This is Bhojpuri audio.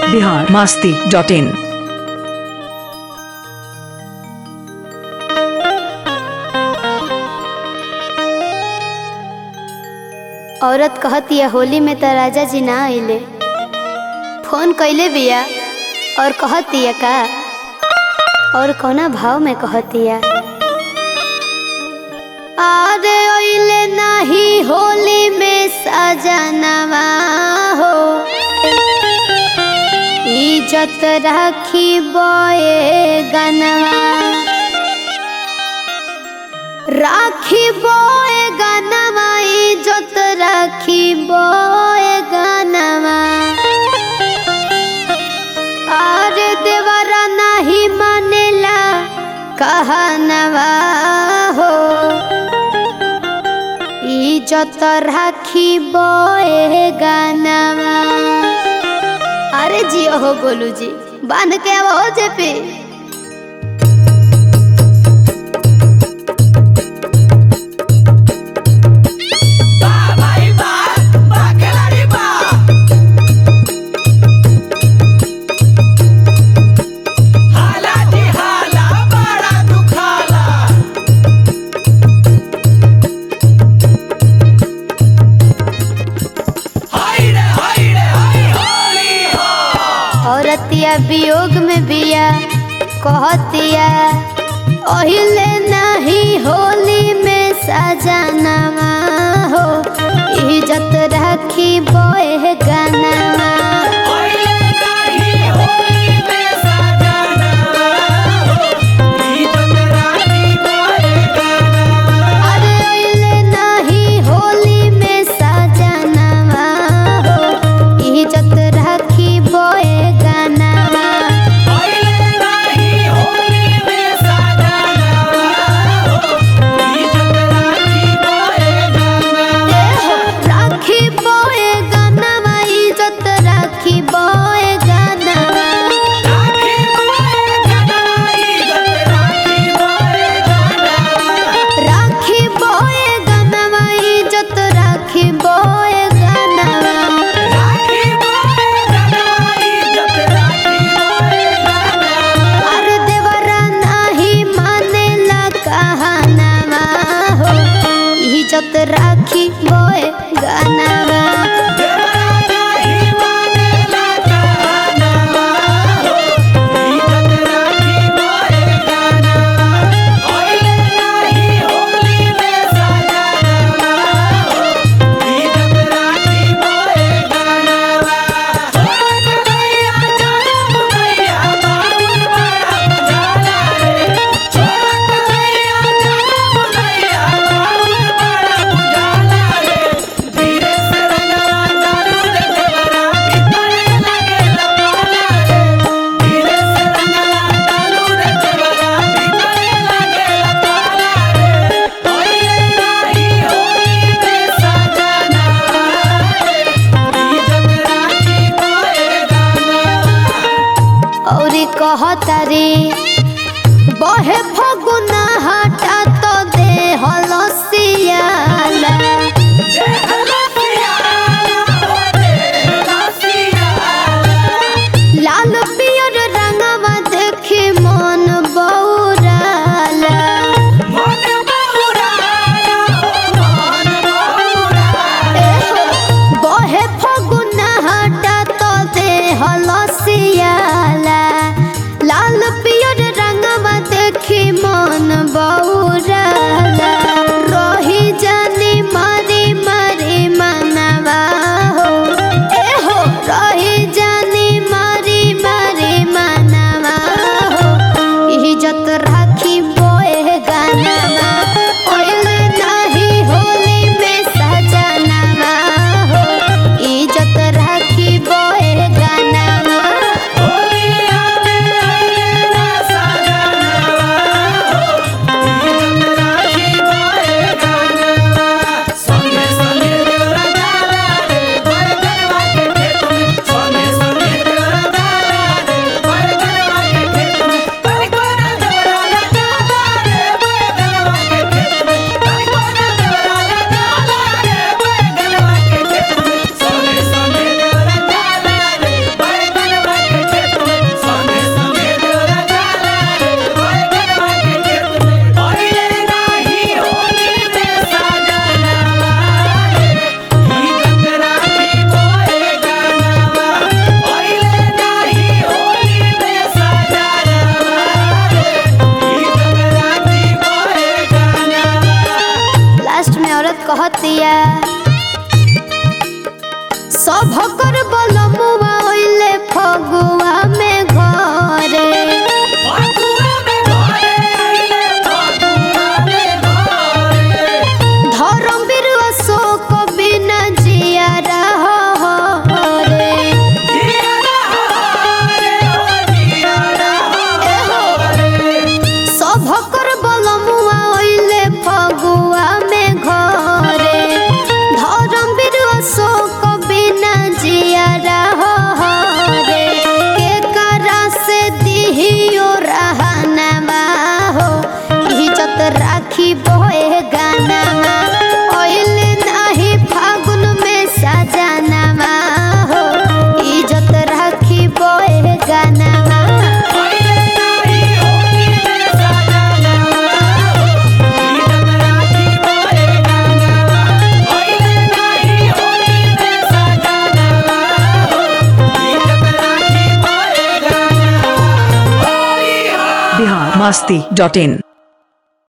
बिहार मास्ती डॉट इन औरत कहतिया होली में त राजा जी ना आइले फोन कैले बिया और कहतिया का और कौना भाव में कहतिया अरे ओइले नाही होली में सजनवा हो इज्जत राखी बोए गनवा राखी बोए गनवा इज्जत राखी बोए गनवा अरे देवरा नहीं मानेला कहनवा हो इज्जत राखी बोए गनवा अरे जियो हो गोलू जी बांध के अब हो जे पे औरतिया वियोग में बिया कहतिया ओहिले नहीं होली में सजनवा हो इज्जत राखी बोए गनवा अरे ओहिले नहीं होली में सजनवा हो इज्जत राखी बोए गनवा राखी बोए गनवा इज्जत राखी बोए गनवा राखी बोए गनवा इज्जत राखी बोए गनवा अरे देवरा नहीं मानेला कहनवा हो इज्जत राखी बोए गनवा औरत कहतिया सब कर बलमुआ ओइले फगुआ में घरे धर्म बीर अशोक बिना जिया रे सभकर बलमुआ ओइले फगुआ में घरे धर्म बीर अशोक बिना जिया रे के करा से दिहियो रहनमा हो इज्जत राखी बोए गाना ओइले नाही फागुन में सजनमा हो इज्जत राखी बोए गाना बिहार मस्ती डॉट इन